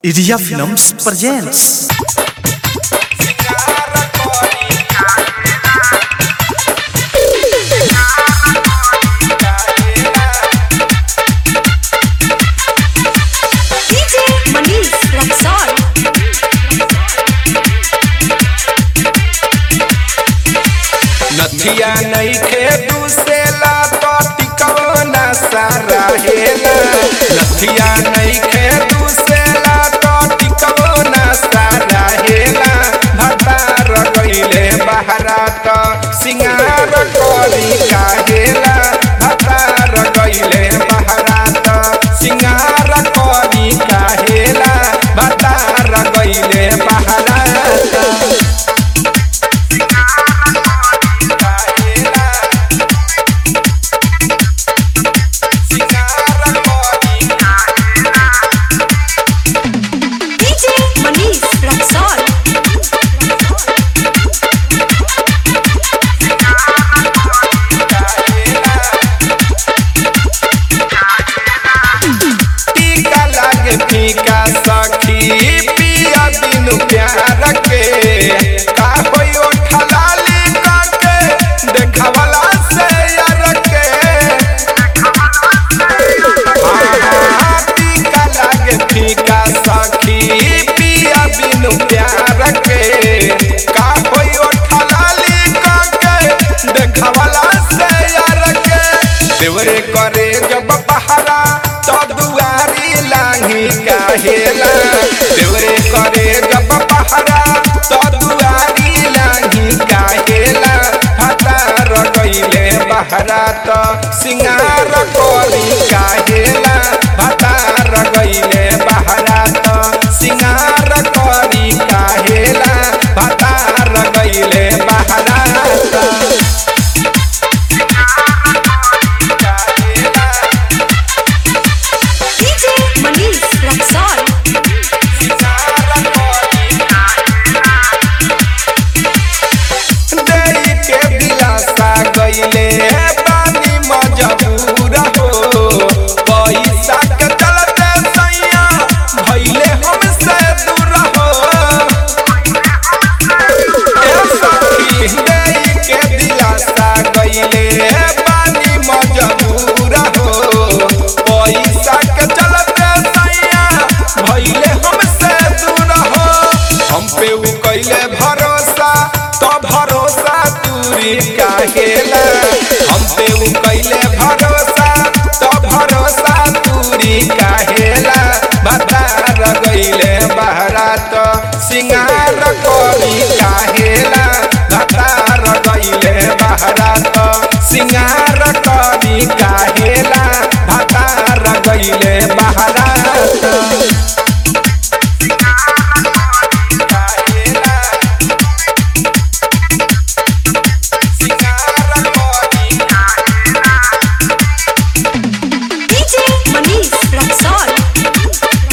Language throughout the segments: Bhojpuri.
Iria Films presents DJ Manish Luxor. नथिया नइखे दुसेला तो टिकवना सारा हेला नथिया नइखे दुसेला तो टिकवना सारा हेला भतार गइले बहरा तो सिंगार करी काहेला भतार गइले बहरा तो सिंगार करी काहेला भतार गइले बहरा तो DJ Manish Luxor. टीका लागे फीका सखी पिया बिनु प्यार के का होई ओठा लाली काके देखावला से यार के आहा, टीका लागे फीका सखी पिया बिनु प्यार के का होई ओठा लाली काके देखावला से यार के देवरे करे जब पहरा तो दुआरी लाही काहेला देवरे करे जब पहरा तो दुआरी लाही काहेला हतार गइले बहरा तो सिंगार करी काहेला हतार गइले बहरा तो सिंगार करी काहेला हतार गइले बहरा तो DJ Manish Luxor. देई के दिलासा गइले बानी मजबूर हो पैसा के चलते सैया भइले हमसे दूर हो ए सखी देई के दिलासा गइले बानी मजबूर हो पैसा के चलते सैया भइले हमसे दूर हो हम पे उ कइले भरोसा तो भरोसा दूरी काहेला हम पे उ कइले भरोसा तो भरोसा दूरी काहेला बतार गइले बहरा तो सिंगार करी काहेला बतार गइले बहरा तो सिंगार करी काहेला बतार गइले बहरा तो DJ Manish Luxor.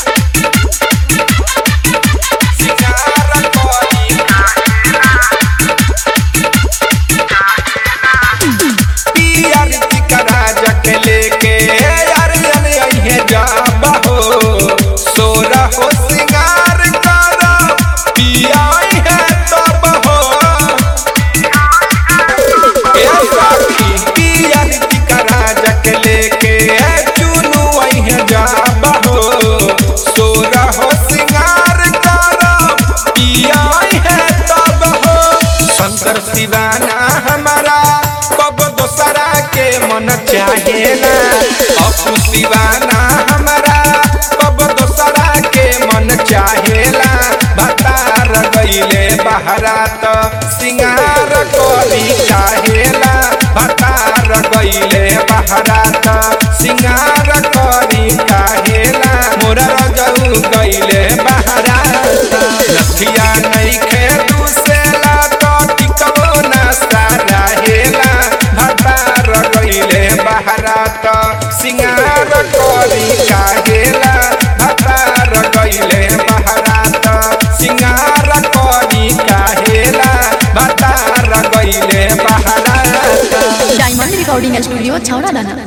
पियर टिकरा जक लेके यार जन अइहे जाबा हो सोरा हो सिंगार करा पिया है तब हो ए सखी पियर टिकरा जक लेके चुनु अइहे जाबा हो सोरा हो सिंगार करा पिया है तब हो शंकर शिवाना हमारा कब दोसरा के मन चाहेला अपू शिवाना हमारा कब दोसरा के मन चाहेला भतार गइले बहरा तो सिंगार करी चाहेला भतार गइले बहरा तो सिंगार करी चाहेला मोरा रजऊ गइले बहरा तो लखिया नइखे दुसेला तो टिकवो ना सारा हेला भतार गइले बहरा तो सिंगार करी काहेला भतार गइले बहरा तो सिंगार करी काहेला भतार गइले बहरा तो डायमंड रिकॉर्डिंग स्टूडियो छौड़ा दाना